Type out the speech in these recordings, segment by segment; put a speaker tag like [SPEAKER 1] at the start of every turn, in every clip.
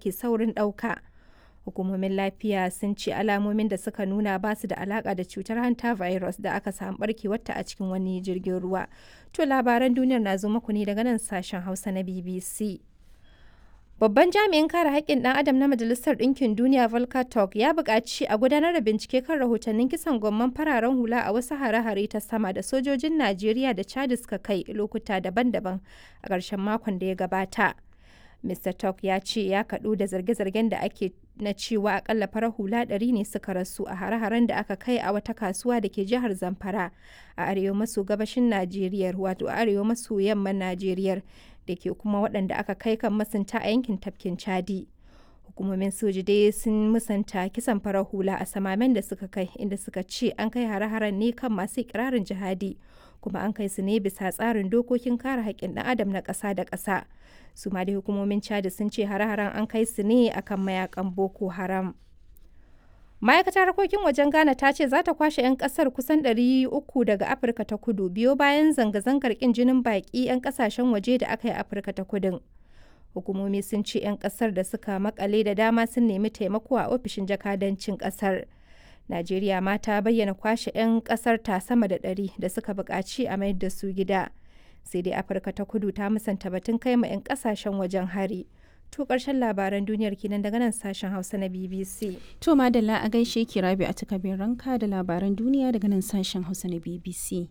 [SPEAKER 1] ke saurin ɗauka. Hukumomin lafiya sun ce alamomin da suka nuna ba su da alaƙa da cutar hanta virus da aka samu ɓarkewarta a cikin wani jirgin ruwa. To labaran duniyar na zo muku ne daga nan sashen Hausa na BBC. Babban jami'in kare haƙƙin ɗan adam na Majalisar Ɗinkin Duniya Volker Turk ya buƙaci a gudanar da bincike kan rahotannin kisan gwamman fararen hula a wasu hare-hare ta sama da sojojin Najeriya da Chad suka kai lokuta daban-daban a ƙarshen makon da ya gabata. Mr. Turk ya ce ya kaɗu da zarge-zargen da ake na cewa akalla farar hula ɗari ne suka rasu a hare-haren da aka kai a wata kasuwa da ke jihar Zamfara a arewa maso gabashin Najeriya wato arewa maso yamman Najeriya da ke kuma waɗanda aka kai kan masunta a yankin tafkin Chadi. Hukumomin soji dai sun musanta kisan farar hula a samamen da suka kai inda suka ce an kai hare-haren ne kan masu ikirarin jihadi kuma an kai su ne bisa tsarin dokokin kare haƙƙin ɗan adam na ƙasa da ƙasa. su ma dai hukumomin chad sun ce hare-haren an kai su ne akan mayakan boko haram ma'aikatar harkokin wajen ghana ta ce za ta kwashe 'yan kasar kusan 300 daga afirka ta kudu biyo bayan zanga-zangar kin jinin baki 'yan kasashen waje da aka yi afirka ta kudin hukumomi sun ce 'yan kasar da suka makale da dama sun nemi taimako a ofishin jakadancin kasar najeriya ma ta bayyana kwashe 'yan kasar ta sama da 100 da suka buƙaci a mayar da su gida sai dai afirka ta kudu ta musanta batun kai ma 'yan kasashen wajen hari to karshen labaran duniyar kenan daga nan sashen hausa na bbc
[SPEAKER 2] To madalla a gaishe ki rabi a takabin ranka da labaran duniya daga nan sashen Hausa na BBC.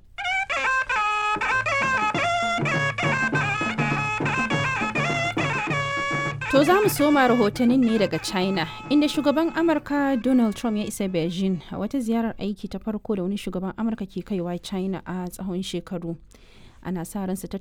[SPEAKER 2] To za mu soma rahotannin ne daga China, inda shugaban Amurka Donald Trump ya isa Beijing a wata ziyarar aiki ta farko da wani shugaban Amurka ke kaiwa China a tsawon shekaru. Ana sa ran su tattauna